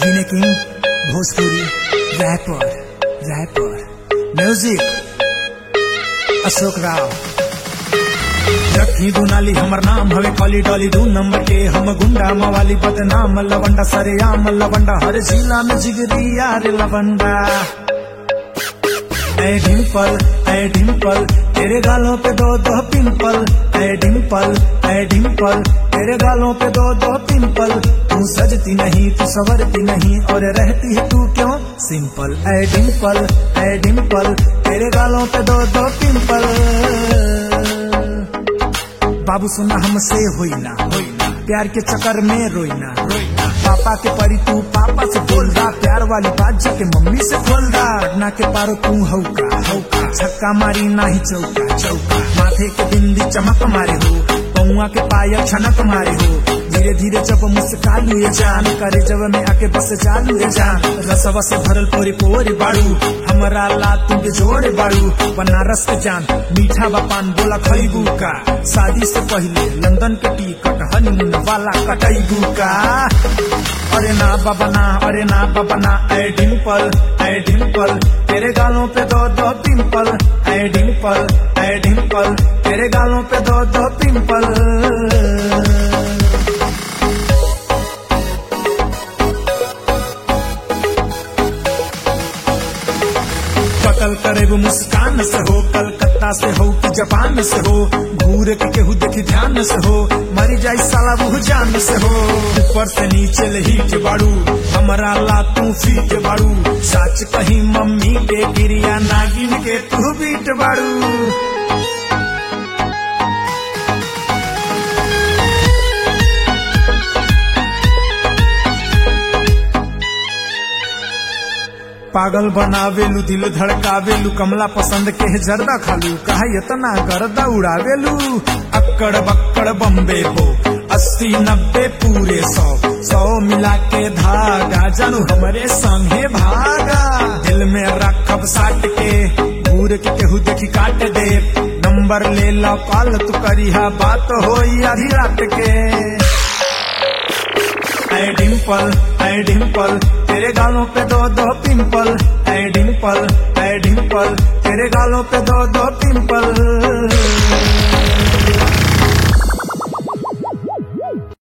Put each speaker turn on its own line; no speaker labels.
जीने king Bhojpuri rapper rapper music Ashok Rao रखी दुनाली हमर नाम हवे कॉली डॉली दू नंबर के हम गुंडा मवाली बदनाम लवंडा सरेआम लवंडा हर जिला में जिगरी यार लवंडा ऐ डिम्पल ऐ डिम्पल तेरे गालों पे दो दो पिंपल ऐ डिम्पल ऐ डिम्पल तेरे गालों पे दो दो पिंपल तू सजती नहीं तू संवरती नहीं और रहती है तू क्यों सिंपल ऐ डिम्पल ऐ डिम्पल तेरे गालों पे दो दो पिंपल बाबू सुना हमसे होई ना होई ना प्यार के चक्कर में रोईना रोईना पापा के परी तू पापा से बोल रहा प्यार वाली बात जाके मम्मी से खोल रहा ना के पारो तू हौका हौका छक्का मारी ना ही चौका चौका माथे के बिंदी चमक मारे हो पौआ के पायल छनक मारे हो धीरे धीरे जब मुस्कालू ये जान करे जब में आके बस चालू ये जान रसवा से भरल पोरी पोरी बाड़ू हमारा ला तुम के जोड़े बाड़ू बनारस के जान मीठा बापान बोला खरीबू का शादी से पहले लंदन के टिकट हनीमून वाला कटैबू का अरे ना बाबा ना अरे ना बाबा ना ऐ डिम्पल ऐ डिम्पल तेरे गालों पे दो दो पिंपल ऐ डिम्पल ऐ डिम्पल तेरे गालों पे दो दो पिंपल कतल करे वो मुस्कान से हो कलकत्ता से हो कि जापान से हो घूर के केहू देखी ध्यान से हो मरी जाई साला वो जान से हो ऊपर से नीचे लही के बाड़ू हमारा ला तू फी के बाड़ू सच कही मम्मी के गिरिया नागिन के तू बीट बाड़ू पागल बनावेलू दिल धड़कावेलू कमला पसंद के है जर्दा खालू कहा इतना गर्दा उड़ावेलू अक्कड़ बक्कड़ बम्बे हो अस्सी नब्बे पूरे सौ सौ मिला के धागा जानू हमरे संगे भागा दिल में रखब साट के घूर के केहू देखी काट दे नंबर ले लो कॉल तू करिहा बात होई आधी रात के ऐ डिम्पल ऐ डिम्पल तेरे गालों पे दो दो पिंपल ऐ डिम्पल ऐ डिम्पल तेरे गालों पे दो दो पिंपल